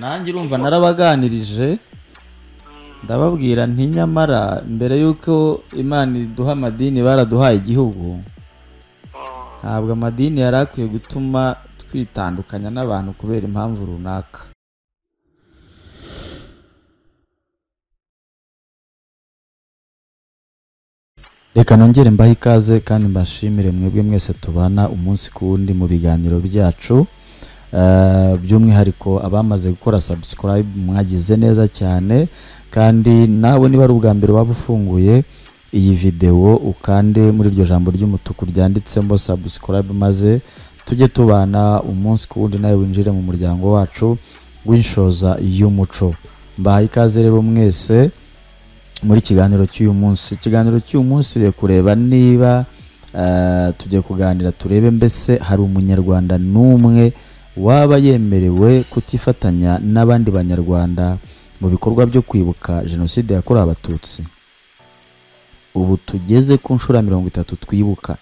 nanjye urumva narabaganirije ndababwira nti nyamara mbere y'uko imana iduha amadini baraduhaye igihugu ntabwo amadini yari akwiye gutuma twitandukanya n'abantu kubera impamvu runaka reka nongere mbahe ikaze kandi mbashimire mwebwe mwese tubana umunsi ku wundi mu biganiro byacu Eh, by'umwihariko abamaze gukora subscribe mwagize neza cyane kandi nawe niba ari ubwa mbere waba ufunguye iyi videwo ukande muri iryo jambo ry'umutuku ryanditsemo subscribe maze tujye tubana umunsi ku wundi nawe winjire mu muryango wacu w'inshoza y'umuco mbahaye ikaze rero mwese muri kiganiro cy'uyu munsi ikiganiro cy'uyu munsi tugiye kureba niba eh, tugiye kuganira turebe mbese hari umunyarwanda n'umwe waba yemerewe kutifatanya n'abandi banyarwanda mu bikorwa byo kwibuka jenoside yakorewe abatutsi ubu tugeze ku nshuro ya mirongo itatu twibuka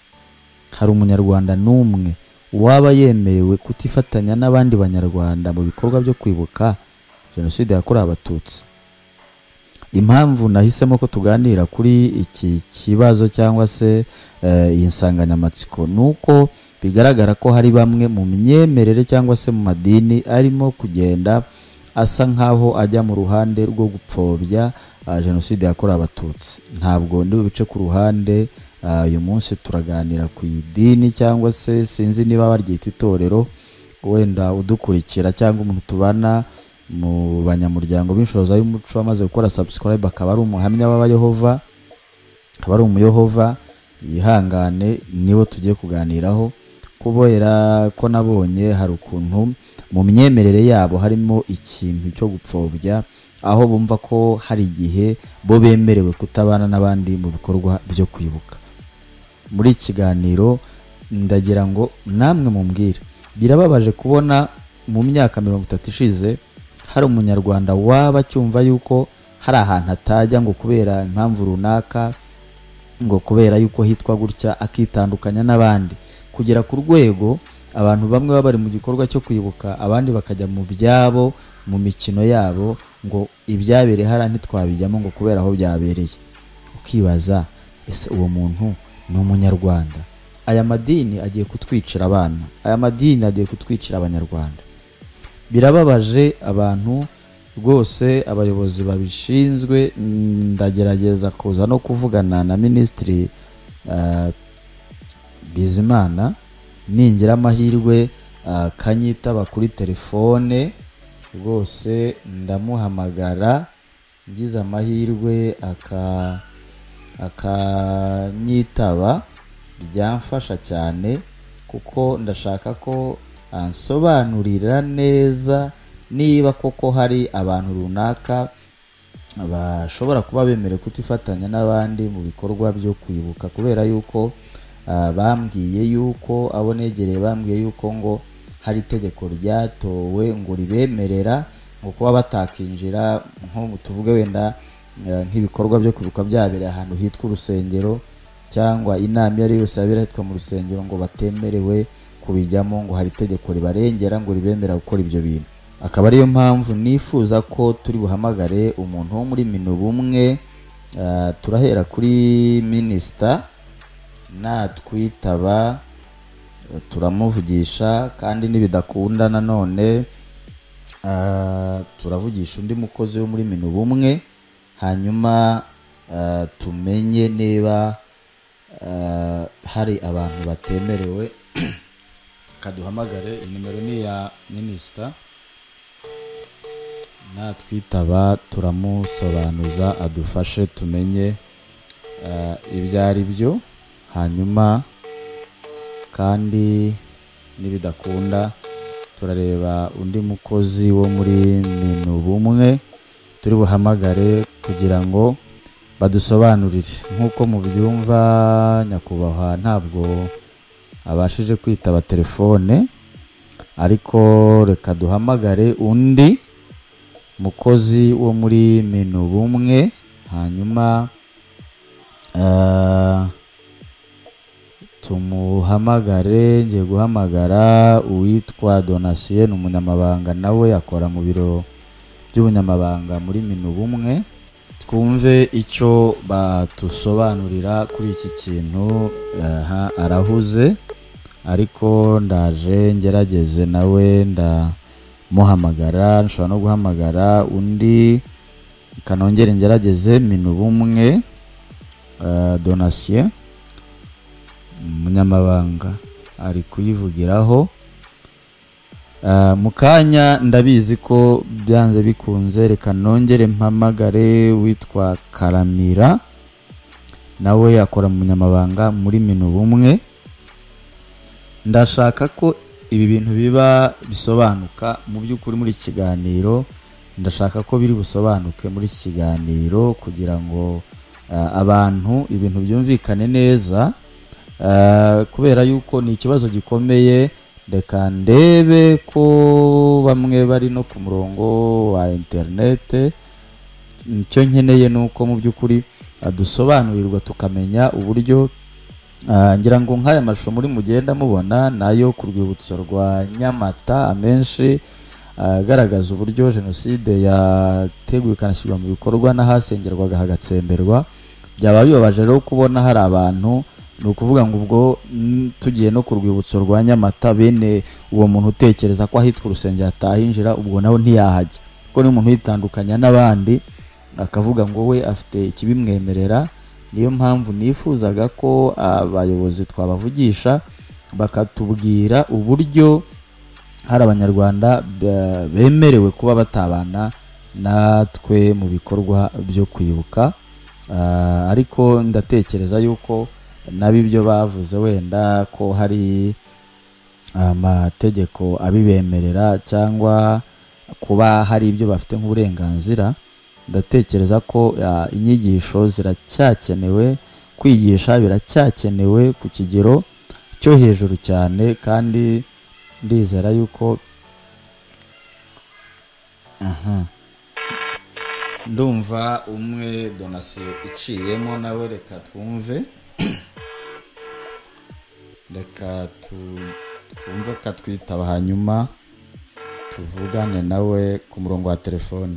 hari umunyarwanda n'umwe waba yemerewe kutifatanya n'abandi banyarwanda mu bikorwa byo kwibuka jenoside yakorewe abatutsi impamvu nahisemo ko tuganira kuri iki kibazo cyangwa se eh, iyi nsanganyamatsiko ni uko bigaragara ko hari bamwe mu myemerere cyangwa se mu madini arimo kugenda asa nk'aho ajya mu ruhande rwo gupfobya ah, jenoside yakorewe abatutsi ntabwo ndi bubice ku ruhande ah, uyu munsi turaganira ku idini cyangwa se sinzi niba baryita itorero wenda udukurikira cyangwa umuntu tubana mu banyamuryango b'inshoza y'umuco amaze gukora subscribe akaba ari umuhamya w'abayehova akaba ari umuyehova yihangane nibo tugiye kuganiraho kubera ko nabonye hari ukuntu mu myemerere yabo harimo ikintu cyo gupfobya aho bumva ko hari igihe bo bemerewe kutabana n'abandi mu bikorwa byo kwibuka muri iki kiganiro ndagira ngo namwe mumbwire birababaje kubona mu myaka mirongo itatu ishize hari umunyarwanda waba acyumva yuko hari ahantu atajya ngo kubera impamvu runaka ngo kubera yuko hitwa gutya akitandukanya n'abandi kugera ku rwego abantu bamwe baba bari mu gikorwa cyo kwibuka abandi bakajya mu byabo mu mikino yabo ngo ibyabereye hariya ntitwabijyamo ngo kubera aho byabereye ukibaza ese uwo muntu ni umunyarwanda aya madini agiye kutwicira abana aya madini agiye kutwicira abanyarwanda birababaje abantu rwose abayobozi babishinzwe mm, ndagerageza kuza no kuvugana na minisitiri ah, bizimana ningira amahirwe ah, kanyitaba kuri telefone rwose ndamuhamagara ngize amahirwe aka akanyitaba byamfasha cyane kuko ndashaka ko ansobanurira neza niba koko hari abantu runaka bashobora kuba bemerewe kutifatanya n'abandi mu bikorwa byo kwibuka kubera yuko ah, bambwiye yuko abo negereye bambwiye yuko ngo hari itegeko ryatowe ngo ribemerera ngo kuba batakinjira nko tuvuge wenda eh, nk'ibikorwa byo kwibuka byabereye ahantu hitwa urusengero cyangwa inama iyo ari yo yose yabera ahitwa mu rusengero ngo batemerewe kubijyamo ngo hari itegeko ribarengera ngo ribemerera gukora ibyo bintu akaba ariyo mpamvu nifuza ko turi buhamagare umuntu wo muri minu bumwe ah, turahera kuri minisita natwitaba eh, turamuvugisha kandi nibidakunda nanone ah, turavugisha undi mukozi wo muri minu bumwe hanyuma ah, tumenye niba ah, hari abantu batemerewe kaduhamagare nimero ni iya minisita natwitaba turamusobanuza adufashe tumenye eh, ibyo ari byo hanyuma kandi nibidakunda turareba undi mukozi wo muri minu bumwe turi buhamagare kugira ngo badusobanurire nk'uko mubyumva nyakubahwa ntabwo abashije kwitaba telefone ariko reka duhamagare undi mukozi wo muri minu bumwe hanyuma eh, tumuhamagare ngiye guhamagara uwitwa donasiye ni umunyamabanga nawe akora mu biro by'ubunyamabanga muri minubumwe twumve icyo batusobanurira kuri iki kintu aha arahuze ariko ndaje ngerageze nawe ndamuhamagara nshobora no guhamagara undi kanongere ngerageze minubumwe donasiye umunyamabanga ari kuyivugiraho mu kanya ndabizi ko byanze bikunze reka nongere mpamagare witwa karamira nawe akora mu munyamabanga muri minubumwe ndashaka ko ibi bintu biba bisobanuka mu by'ukuri muri iki kiganiro ndashaka ko biri busobanuke muri iki kiganiro kugira ngo abantu ibintu byumvikane neza kubera yuko ni ikibazo gikomeye reka ndebe ko bamwe bari no ku murongo wa interinete icyo nkeneye ni uko mu by'ukuri dusobanurirwa tukamenya uburyo ngira ngo nk'aya mashusho muri mugenda mubona nayo ku rwibutso rwa nyamata amenshi agaragaza uburyo jenoside yateguwe ikanashyirwa mu bikorwa n'ahasengerwaga hagatsemberwa byaba bibabaje rero kubona hari abantu ni ukuvuga ngo ubwo tugiye no ku rwibutso rwa nyamata bene uwo muntu utekereza ko ahitwa urusengero atahinjira ubwo nawe ntiyahajya kuko ni umuntu witandukanya n'abandi akavuga ngo we afite ikibimwemerera niyo mpamvu nifuzaga ko abayobozi twabavugisha bakatubwira uburyo hari abanyarwanda bemerewe kuba batabana natwe mu bikorwa byo kwibuka ariko ndatekereza yuko nabi ibyo bavuze wenda ko hari amategeko abibemerera cyangwa kuba hari ibyo bafite nk'uburenganzira ndatekereza ko inyigisho ziracyakenewe kwigisha biracyakenewe ku kigero cyo hejuru cyane kandi ndizera yuko aha ndumva umwe donasiyo iciyemo nawe reka twumve reka twumve ko twitaba hanyuma tuvugane nawe ku murongo wa telefone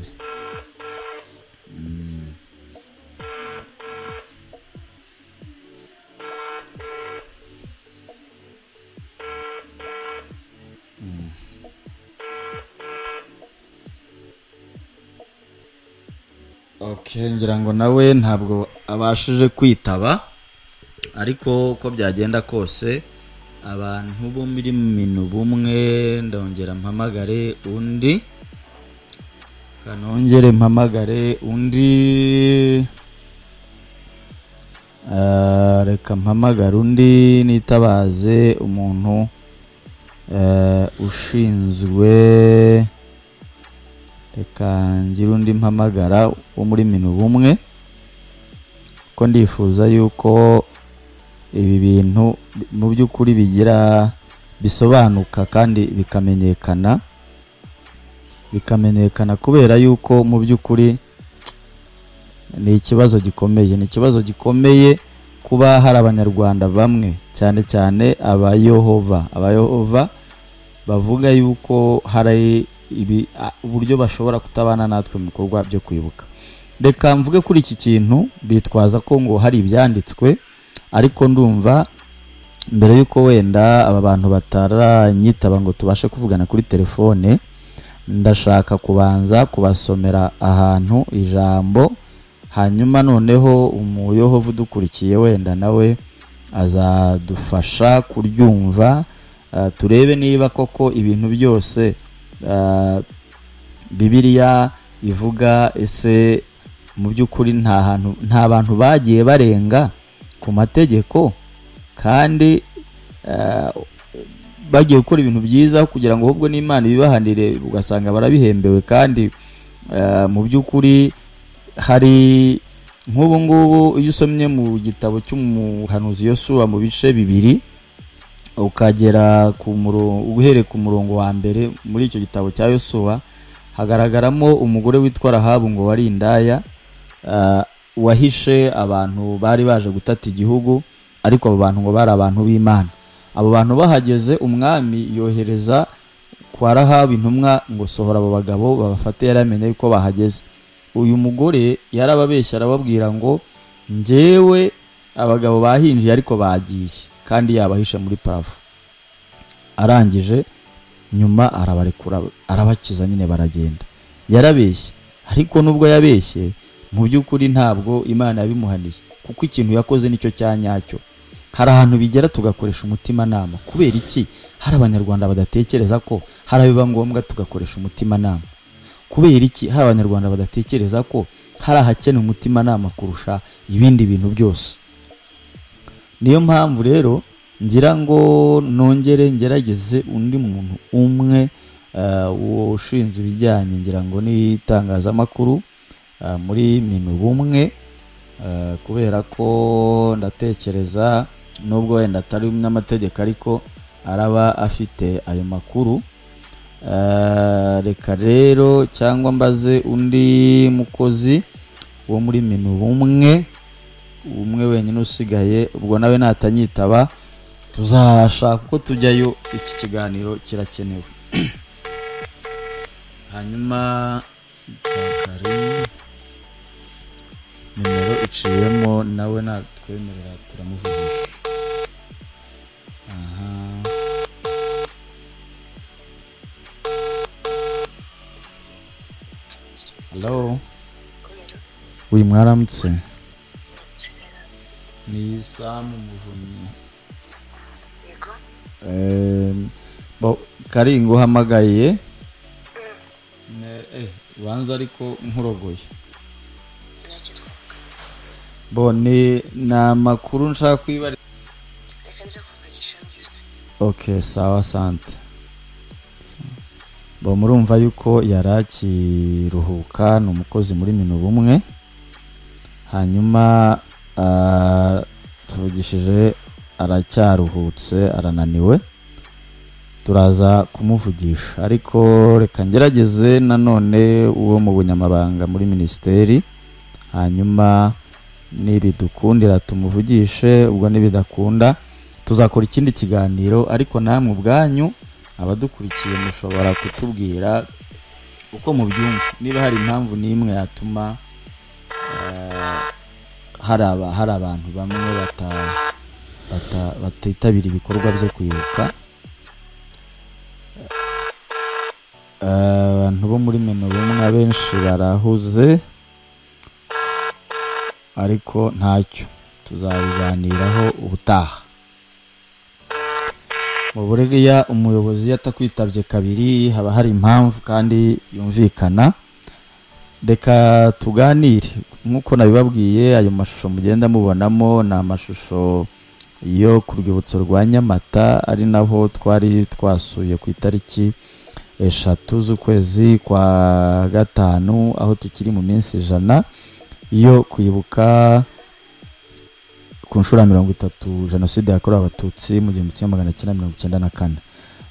ngira ngo nawe ntabwo abashije kwitaba ariko uko byagenda kose abantu bo muri minu bumwe ndongera mpamagare undi kanongere mpamagare undi reka mpamagare undi nitabaze umuntu ushinzwe reka ngira undi mpamagara wo muri minu bumwe ko ndifuza yuko ibi bintu mu by'ukuri bigira bisobanuka kandi bikamenyekana bikamenyekana kubera yuko mu by'ukuri ni ikibazo gikomeye ni ikibazo gikomeye kuba hari abanyarwanda bamwe cyane cyane abayohova abayohova bavuga yuko hari ibi uburyo bashobora kutabana natwe mu bikorwa byo kwibuka reka mvuge kuri iki kintu bitwaza ko ngo hari ibyanditswe ariko ndumva mbere y'uko wenda aba bantu bataranyitaba ngo tubashe kuvugana kuri telefone ndashaka kubanza kubasomera ahantu ijambo hanyuma noneho umuyohovu udukurikiye wenda nawe azadufasha kuryumva turebe niba koko ibintu byose bibiriya ivuga ese mu by'ukuri nta hantu nta bantu bagiye barenga ku mategeko kandi bagiye gukora ibintu byiza kugira ngo ahubwo n'imana ibibahanire ugasanga barabihembewe kandi mu by'ukuri hari nk'ubu ngubu iyo usomye mu gitabo cy'umuhanuzi Yosuwa mu bice bibiri ukagera ku uhereye ku murongo wa mbere muri icyo gitabo cya Yosuwa hagaragaramo umugore witwa rahabu ngo wari indaya wahishe abantu bari baje gutata igihugu ariko abo bantu ngo bari abantu b'imana abo bantu bahageze umwami yohereza kwa rahabu intumwa ngo sohora abo bagabo babafate yaramenye yuko bahageze uyu mugore yarababeshya arababwira ngo njyewe abagabo bahinjiye ariko bagiye kandi yabahishe muri parafo arangije nyuma arabarekura arabakiza nyine baragenda yarabeshye ariko nubwo yabeshye mu by'ukuri ntabwo imana yabimuhaniye kuko ikintu yakoze nicyo cya nyacyo hari ahantu bigera tugakoresha umutimanama kubera iki hari abanyarwanda badatekereza ko hari abiba ngombwa tugakoresha umutimanama kubera iki hari abanyarwanda badatekereza ko hari ahakeneye umutimanama kurusha ibindi bintu byose niyo mpamvu rero ngira ngo nongere ngerageze undi muntu umwe eh, ushinzwe ibijyanye ngira ngo n'itangazamakuru eh, muri minu bumwe eh, kubera ko ndatekereza nubwo wenda atari n'amategeko ariko araba afite ayo makuru Eh, reka rero cyangwa mbaze undi mukozi wo muri minu bumwe umwe wenyine usigaye ubwo nawe natanyitaba tuzashaka uko tujyayo iki kiganiro kirakenewe hanyuma kari nimero iciyemo nawe natwemerera turamuvugisha aha Hello. Wi mwaramutse. Ni Sam Muvunyi. yego Eh, bo kari nguhamagaye. Ne eh banza ariko nkurogoye. nakitwa Bo ni na makuru nshaka kwibara. reka nza kuvugisha mbyutse Okay, sawa sante. Bo murumva yuko yari akiruhuka ni umukozi muri minu bumwe. Hanyuma ah, tuvugishije aracyaruhutse arananiwe. turaza kumuvugisha ariko reka ngerageze nanone uwo mu bunyamabanga muri minisiteri hanyuma nibidukundira tumuvugishe ubwo nibidakunda tuzakora ikindi kiganiro ariko namwe ubwanyu abadukurikiye mushobora kutubwira uko mubyumva niba hari impamvu n'imwe yatuma eh, hari aba- hari abantu bamwe bata- bata- batitabira ibikorwa byo kwibuka abantu bo muri mino bumwe abenshi barahuze ariko ntacyo tuzabiganiraho ubutaha mu buriya umuyobozi iyo atakwitabye kabiri haba hari impamvu kandi yumvikana reka tuganire nk'uko nabibabwiye ayo mashusho mugenda mubonamo ni amashusho yo ku rwibutso rwa nyamata ari naho twari twasuye ku itariki eshatu z'ukwezi kwa gatanu aho tukiri mu minsi ijana yo kwibuka ku nshuro ya mirongo itatu jenoside yakorewe abatutsi mu gihumbi kimwe magana cyenda mirongo icyenda na kane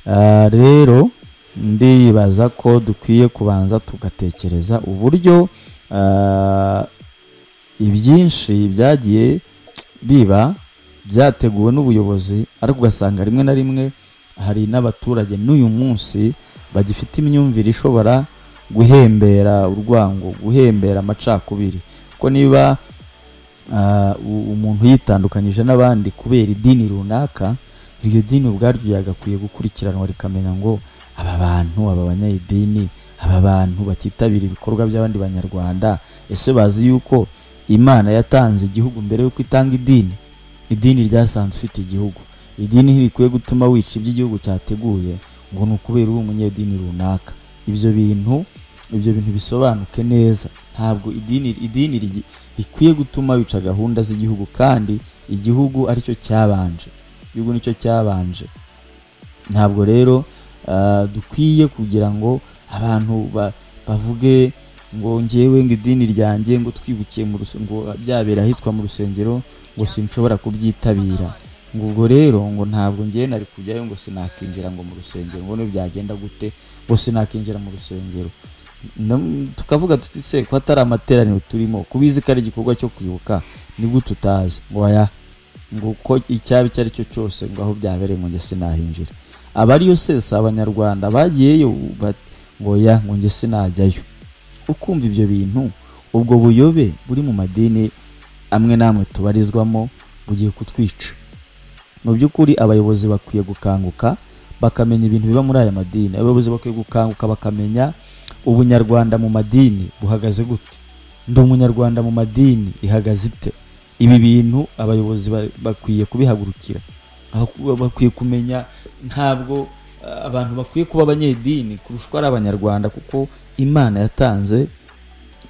Ah, rero ndibaza ko dukwiye kubanza tugatekereza uburyo ah, ibyinshi byagiye biba byateguwe n'ubuyobozi ariko ugasanga rimwe na rimwe hari n'abaturage n'uyu munsi bagifite imyumvire ishobora guhembera urwango guhembera amacakubiri ko niba ah, u- umuntu yitandukanyije n'abandi kubera idini runaka iryo dini ubwaryo ryagakwiye gukurikiranwa rikamenya ngo aba bantu aba banyayidini aba bantu batitabira ibikorwa by'abandi banyarwanda ese bazi yuko imana yatanze igihugu mbere y'uko itanga idini idini ryasanze ufite igihugu idini ntirikwiye gutuma wica ibyo igihugu cyateguye ngo ni ukubera uri umunyedini runaka ibyo bintu ibyo bintu bisobanuke neza ntabwo idini idini rigi- rikwiye gutuma wica gahunda z'igihugu kandi igihugu aricyo cyabanje igihugu nicyo cyabanje ntabwo rero ah, dukwiye kugira ngo abantu ba- bavuge ngo njyewe ngo idini ryanjye ngo twibukiye mu rus- ngo byabera ahitwa mu rusengero ngo sinshobora kubyitabira ngo ubwo rero ngo ntabwo ngewe nari kujyayo ngo sinakinjira ngo mu rusengero ngo niba byagenda gute ngo sinakinjira mu rusengero Nam- tukavuga tuti se ko atari amateraniro turimo kubizi ko ari igikorwa cyo kwibuka nibwo tutazi ngo aya ngo uko icyaba icyo ari cyo cyose ngo aho byabereye ngo njye sinahinjira abariyo sesa abanyarwanda bagiyeyo bat- ngo ya ngo njye sinajyayo ukumva ibyo bintu ubwo buyobe buri mu madini amwe n'amwe tubarizwamo bugiye kutwica mu by'ukuri abayobozi bakwiye gukanguka bakamenya ibintu biba muri aya madini abayobozi bakwiye gukanguka bakamenya ubunyarwanda mu madini buhagaze gute ndi umunyarwanda mu madini ihagaze ite ibi bintu abayobozi ba- bakwiye kubihagurukira aho kuba bakwiye kumenya ntabwo ah, abantu bakwiye kuba abanyedini kurusha uko ari abanyarwanda kuko imana yatanze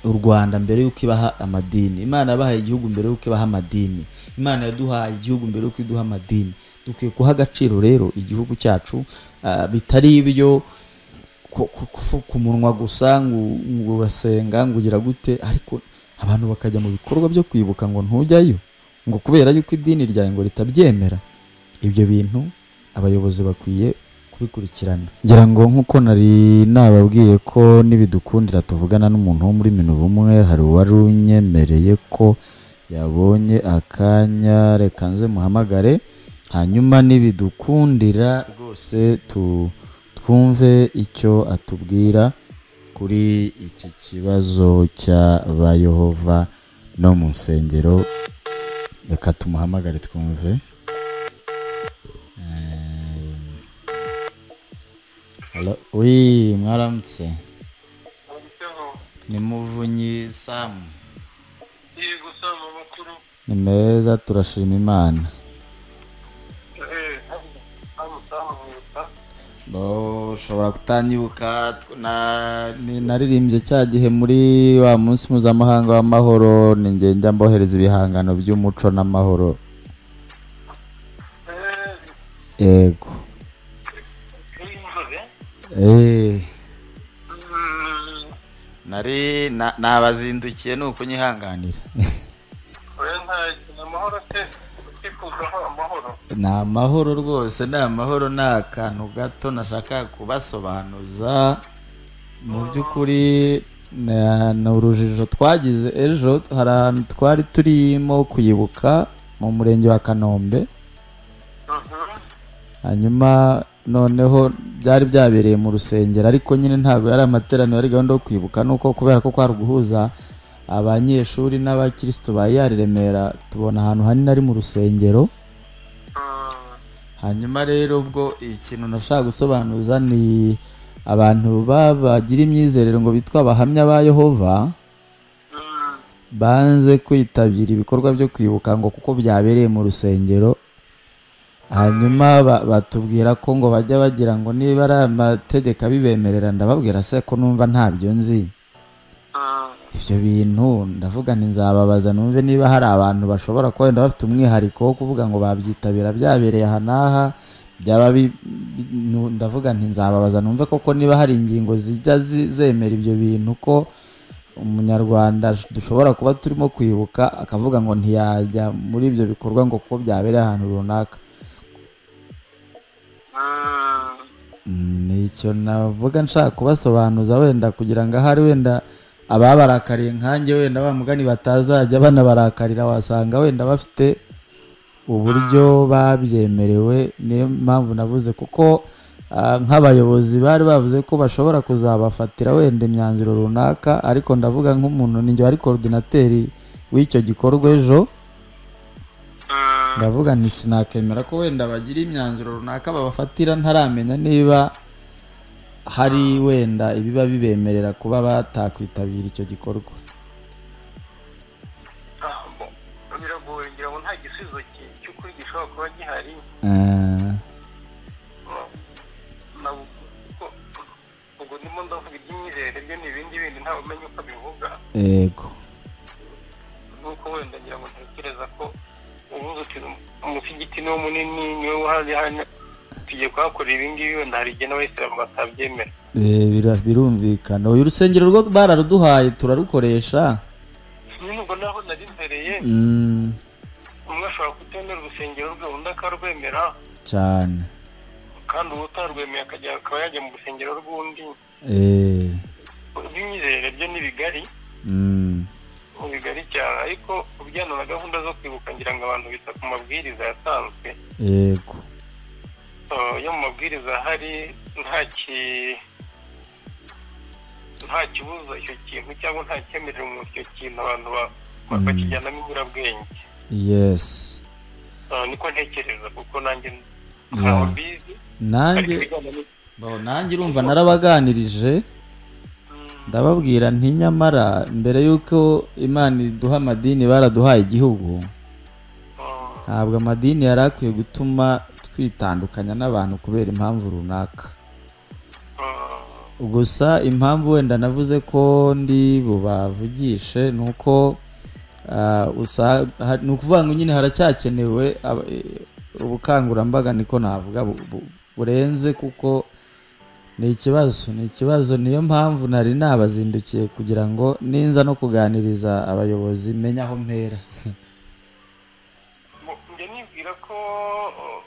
u rwanda mbere y'uko ibaha amadini imana yabahaye igihugu mbere y'uko ibaha amadini imana yaduhaye igihugu mbere y'uko iduha amadini dukwiye guha agaciro rero igihugu cyacu ah, bitari ibyo ku- ku- ku- ku munwa gusa ngo ngo urasenga ngo ugira gute ariko abantu bakajya mu bikorwa byo kwibuka ngo ntujyayo ngo kubera yuko idini ryawe ngo ritabyemera ibyo bintu abayobozi bakwiye kubikurikirana ngira ngo nk'uko nari nababwiye ko nibidukundira tuvugana n'umuntu wo muri minura umwe hari uwari unyemereye ko yabonye akanya reka nze muhamagare hanyuma nibidukundira rwose tu twumve icyo atubwira kuri iki kibazo cy'abayehova no mu nsengero reka tumuhamagare twumve Hello. Oui, mwaramutse. Ni Muvunyi Sam. yego sama makuru Ni meza turashima Imana. eh sama sama mwibuka Bo ushobora kutanyibuka tw- na ni- naririmbye cya gihe muri wa munsi mpuzamahanga w'amahoro ni njye njya mbohereza ibihangano by'umuco n'amahoro eh yego inzobe Eh, mm nari na- nabazindukiye ni ukunyihanganira oya nta amahoro se ukifuzaho amahoro ni amahoro rwose ni amahoro ni akantu gato nashaka kubasobanuza mu by'ukuri na- ni urujijo twagize ejo hari ahantu twari turimo kuyibuka mu murenge wa kanombe Mhm. hanyuma noneho byari byabereye mu rusengero ariko nyine ntabwo yari amateraniro ari gahunda yo kwibuka nuko kubera ko kwari uguhuza abanyeshuri n'abakirisitu ba yari remera tubona ahantu hanini ari mu rusengero Mm. hanyuma rero ubwo ikintu nashaka gusobanuza ni abantu ba- bagira imyizerere ngo bitwa abahamya ba yehova Mm. banze kwitabira ibikorwa byo kwibuka ngo kuko byabereye mu rusengero hanyuma ba- batubwira ko ngo bajya bagira ngo niba ari amategeko abibemerera ndababwira se ko numva ntabyo nzi Mm. ibyo bintu ndavuga nti nzababaza numve niba hari abantu bashobora kuba wenda bafite umwihariko wo kuvuga ngo babyitabira byabereye aha n'aha byaba bi- bi- nu- ndavuga nti nzababaza numve koko niba hari ingingo zijya zi- zemera ibyo bintu ko umunyarwanda sh- dushobora kuba turimo kwibuka akavuga ngo ntiyajya muri ibyo bikorwa ngo kuko byabereye ahantu runaka Mm. nicyo navuga nshaka kubasobanuza wenda kugira ngo ahari wenda ababarakariye nkanjye wenda ba mugani batazajya banabarakarira wasanga wenda bafite uburyo babyemerewe niyo mpamvu navuze kuko ah, nk'abayobozi bari bavuze ko bashobora kuzabafatira wenda imyanzuro runaka ariko ndavuga nk'umuntu ninjye wari korodinateri w'icyo gikorwa ejo Mm. ndavuga nti sinakemera ko wenda bagira imyanzuro runaka babafatira ntaramenya niba hari wenda ibiba bibemerera kuba batakwitabira icyo gikorwa Ah, bo. biragoye ngira ngo nta gisubizo ki- cy'ukuri gishobora kuba gihari Eh, nabo kuko- ubwo ndimo ndavuga iby'imyizerere byo ni ibindi bindi ntawe umenya uko bivuga yego nuko wenda ngira ngo ntekereza ko ubuze uti umusigiti niwo munini niwe wahazi hano tugiye kuhakorera ibi ngibi wenda hari igihe n'abayisilamu batabyemera Eh, bira- birumvikana uyu urusengero rwo bararuduhaye turarukoresha nyine ubwo naho nari mbereye Mm, umwe ashobora kutemera urusengero rwe undi akarwemera cyane kandi uwo utarwemeye akajya akaba yajya mu rusengero rw'undi Eh, iby'imyizerere byo ni bigari mm, ubu bigari cyane ariko kubijyana na gahunda zo kwibuka ngira ngo abantu bita ku mabwiriza yatanzwe yego Eh, yo mu mabwiriza ahari nta ki nta kibuza icyo kintu cyangwa nta cyemerera umuntu icyo kintu abantu ba- ba- Mm. bakijyanamo iburabwenge yesi Eh, niko ntekereza kuko nanjye Yeah. ntaho mbizi ariko nanjye ibijyana ni- baho nanjye urumva narabaganirije Mm, ndababwira nti nyamara mbere y'uko imana iduha amadini baraduhaye igihugu eh, ntabwo amadini yari akwiye gutuma twitandukanya n'abantu kubera impamvu runaka eh, gusa impamvu wenda navuze ko ndi bubavugishe ni uko ah, usa- ha- ni ukuvuga ngo nyine haracyakenewe aba- eh, ubukangurambaga niko navuga bu- bu- burenze kuko ni ikibazo ni ikibazo niyo mpamvu nari nabazindukiye kugira ngo ninza no kuganiriza abayobozi menya aho mpera mu- njya nibwira ko eh,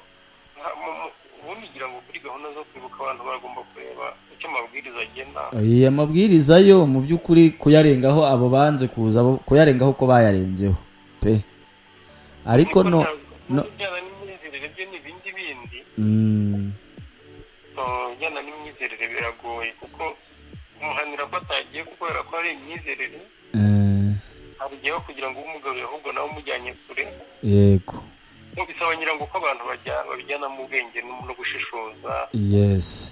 nta- mu- mu- ubundi ngira ngo kuri gahunda zo kwibuka abantu bagomba kureba icyo amabwiriza agena Aya mabwiriza yo mu by'ukuri kuyarengaho abo banze kuza bo- kuyarengaho ko bayarenzeho pe ariko no no bijyana n'imyizerere byo ni ibindi bindi Mm, eh, bijyana n'imyizerere biragoye kuko umuhanira ko atagiye kubera ko hari imyizerere eh, abigeho kugira ngo umugarure ahubwo nawe umujyanye kure yego Ngo bisaba ngira ngo ko abantu bajya- babijyana mu bwenge no no gushishoza yes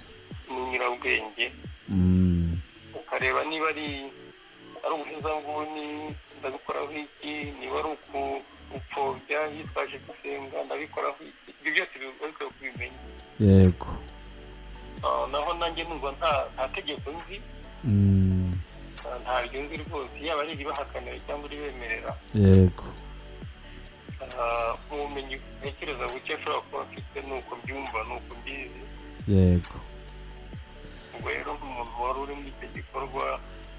n'unyurabwenge Mm, ukareba niba ari ari ubuhezanguni ndabikoraho iki niba ari uku gupfobya yitwaje gusenga ndabikoraho iki ibyo byose biba bikwiye kubimenya yego Ah, naho nanjye numva nta nta tegeko nzi Mm, ah, ntaryo nzi rwose yaba ari iribahakanira cyangwa iribemerera yego Ah, mu bumenyi ntekereza buke ashobora kuba afite ni uko mbyumva ni uko mbizi yego ubwo rero nk'umuntu wari uri muri icyo gikorwa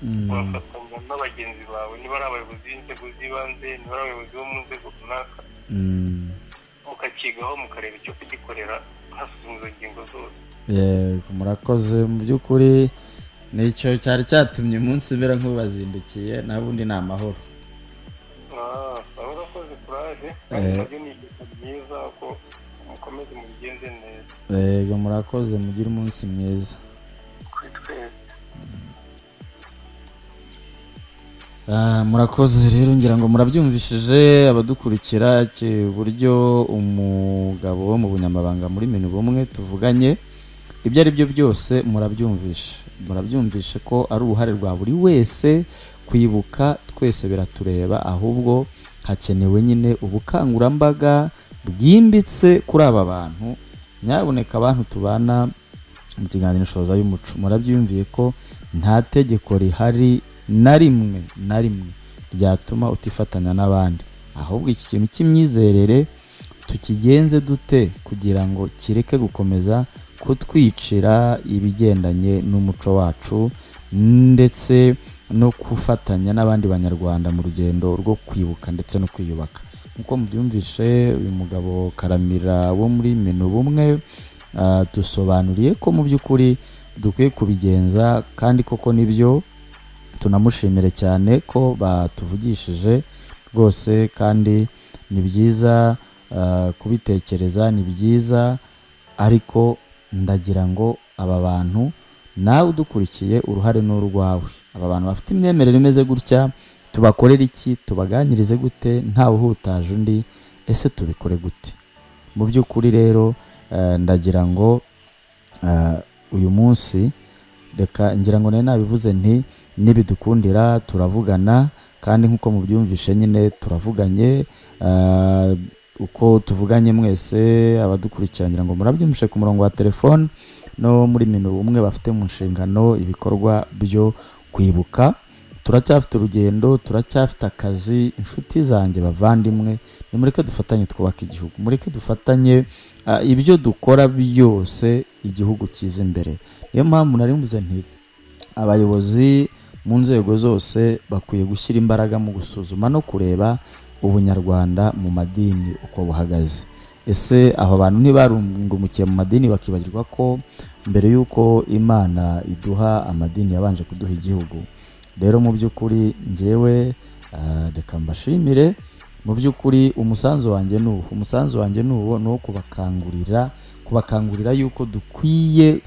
Mm, wafatanya na bagenzi bawe niba ari abayobozi b'inzego z'ibanze niba ari abayobozi bo mu nzego runaka mm, mukakigaho mukareba icyo kugikorera hasuzumwa izo ngingo zose yego murakoze mu by'ukuri nicyo cyari cyatumye umunsi mbera nk'ubazindukiye nta bundi ni amahoro waba urakoze kuraje kandi nabyo ni ibintu byiza ko mukomeze mubigenze neza yego murakoze mugire umunsi mwiza kuri twese Ah, murakoze rero ngira ngo murabyumvishije abadukurikira ki- uburyo umugabo wo mu bunyamabanga muri minu bumwe tuvuganye ibyo ari byo byose murabyumvishe murabyumvishe ko ari uruhare rwa buri wese kwibuka twese biratureba ahubwo hakenewe nyine ubukangurambaga bwimbitse kuri aba bantu nyabuneka abantu tubana mu kiganiro shoza y'umuco murabyumviye ko nta tegeko rihari na rimwe na rimwe ryatuma utifatanya n'abandi ahubwo iki kintu cy'imyizerere tukigenze dute kugira ngo kireke gukomeza kutwicira ibigendanye n'umuco wacu ndetse no gufatanya n'abandi banyarwanda mu rugendo rwo kwibuka ndetse no kwiyubaka nk'uko mubyumvishe uyu mugabo karamira wo muri minu bumwe ah, dusobanuriye ko mu by'ukuri dukwiye kubigenza kandi koko nibyo tunamushimire cyane ko batuvugishije rwose kandi ni byiza ah, kubitekereza ni byiza ariko ndagira ngo aba bantu nawe udukurikiye uruhare ni urwawe aba bantu bafite imyemerere imeze gutya tubakorera iki tubaganirize gute ntawe uhutaje undi ese tubikore gute mu by'ukuri rero eh, ndagira ngo eh, uyu munsi reka ngira ngo nayo nabivuze nti nibidukundira turavugana kandi nk'uko mubyumvishe nyine turavuganye eh, uko tuvuganye mwese abadukurikira ngira ngo murabyumvishe ku murongo wa telefone no muri minu umwe bafite mu nshingano ibikorwa byo kwibuka turacyafite urugendo turacyafite akazi inshuti zanjye bavandimwe nimureke dufatanye twubaka igihugu mureke dufatanye ah, ibyo dukora byose igihugu cyiza imbere niyo mpamvu nari mvuze nti abayobozi mu nzego zose bakwiye gushyira imbaraga mu gusuzuma no kureba ubunyarwanda mu madini uko buhagaze ese aba bantu ntibarungumukiye mu madini bakibagirwa ko mbere y'uko imana iduha amadini yabanje kuduha igihugu rero mu by'ukuri njyewe Ah, reka mbashimire mu by'ukuri umusanzu wanjye ni uwo umusanzu wanjye ni uwo ni uwo kubakangurira kubakangurira yuko dukwiye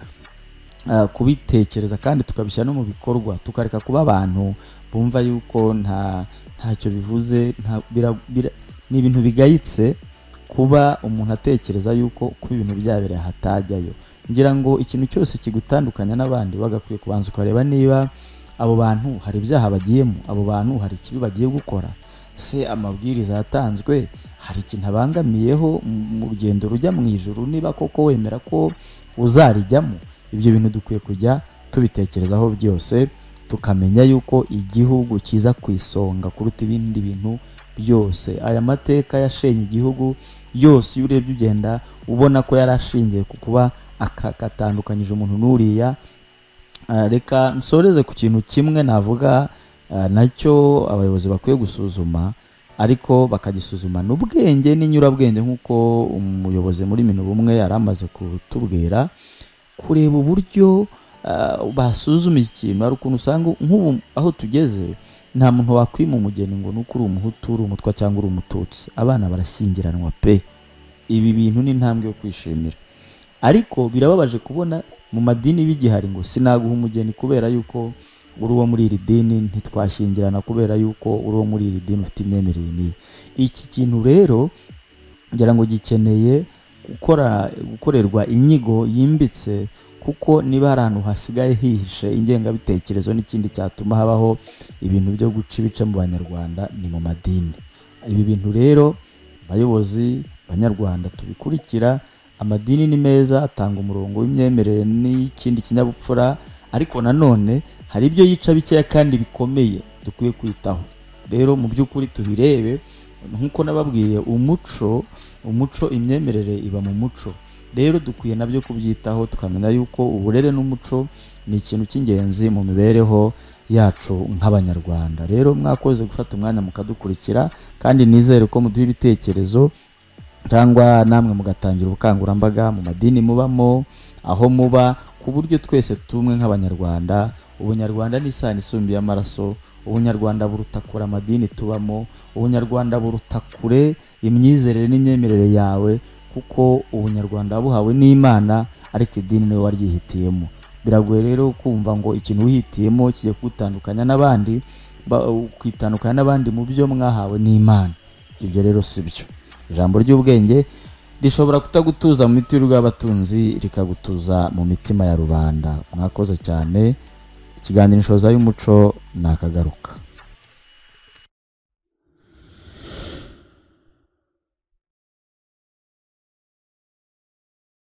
ah, kubitekereza kandi tukabishyira no mu bikorwa tukareka kuba abantu bumva yuko nta ntacyo bivuze nta bira- bira- ni ibintu bigayitse kuba umuntu atekereza yuko kuba ibintu byabera hatajyayo ngira ngo ikintu cyose kigutandukanya n'abandi bagakwiye kubanza ukareba niba abo bantu hari ibyaha bagiyemo abo bantu hari ikibi bagiye gukora se amabwiriza yatanzwe hari ikintu abangamiyeho mu- mu rugendo rujya mu ijuru niba koko wemera ko uzarijyamo ibyo bintu dukwiye kujya tubitekerezaho byose tukamenya yuko igihugu kiza ku isonga kuruta ibindi bintu byose aya mateka yashenye igihugu yose iyo urebye ugenda ubona ko yari ashingiye ku kuba aka- katandukanyije umuntu n'uriya Ah, reka nsoreze ku kintu kimwe navuga ah, nacyo abayobozi bakwiye gusuzuma ariko bakagisuzuma n'ubwenge n'inyurabwenge nk'uko umuyobozi muri mino bumwe yari amaze kutubwira kureba uburyo ah, basuzuma ikintu hari ukuntu usanga nk'ubu aho tugeze nta muntu wakwima umugeni ngo nuko uri umuhutu uri umutwa cyangwa uri umututsi abana barashyingiranwa pe ibi bintu ni intambwe yo kwishimira ariko birababaje kubona mu madini bigihari ngo sinaguha umugeni kubera yuko uri uwo muri iri dini ntitwashyingirana kubera yuko uri uwo muri iri dini ufite imyemerere n'iyi iki kintu rero ngira ngo gikeneye gukora gukorerwa inyigo yimbitse kuko niba hari ahantu hasigaye hihishe ingengabitekerezo n'ikindi cyatuma habaho ibintu byo guca ibice mu banyarwanda ni mu madini ibi bintu rero abayobozi banyarwanda tubikurikira amadini ni meza atanga umurongo w'imyemerere n'ikindi kinyabupfura ariko nanone hari ibyo yica bikeya kandi bikomeye dukwiye kwitaho rero mu by'ukuri tubirebe nk'uko nababwiye umuco umuco imyemerere iba mu muco rero dukwiye nabyo kubyitaho tukamenya yuko uburere n'umuco ni ikintu cy'ingenzi mu mibereho yacu nk'abanyarwanda rero mwakoze gufata umwanya mukadukurikira kandi nizere ko muduha ibitekerezo cyangwa namwe mugatangira ubukangurambaga mu madini mubamo aho muba ku buryo twese tumwe nk'abanyarwanda ubunyarwanda ni isano isumbuye amaraso ubunyarwanda buruta kure amadini tubamo ubunyarwanda buruta kure imyizerere n'imyemerere yawe kuko ubunyarwanda buhawe n'imana ariko idini niwe waryihitiyemo biragoye rero kumva ngo ikintu wihitiyemo kigiye kugutandukanya n'abandi ba- ukitandukanya n'abandi mu byo mwahawe n'imana ibyo rero si byo ijambo ry'ubwenge rishobora kutagutuza mu mitiweri y'abatunzi rikagutuza mu mitima ya rubanda mwakoze cyane ikiganiro inshoza y'umuco nakagaruka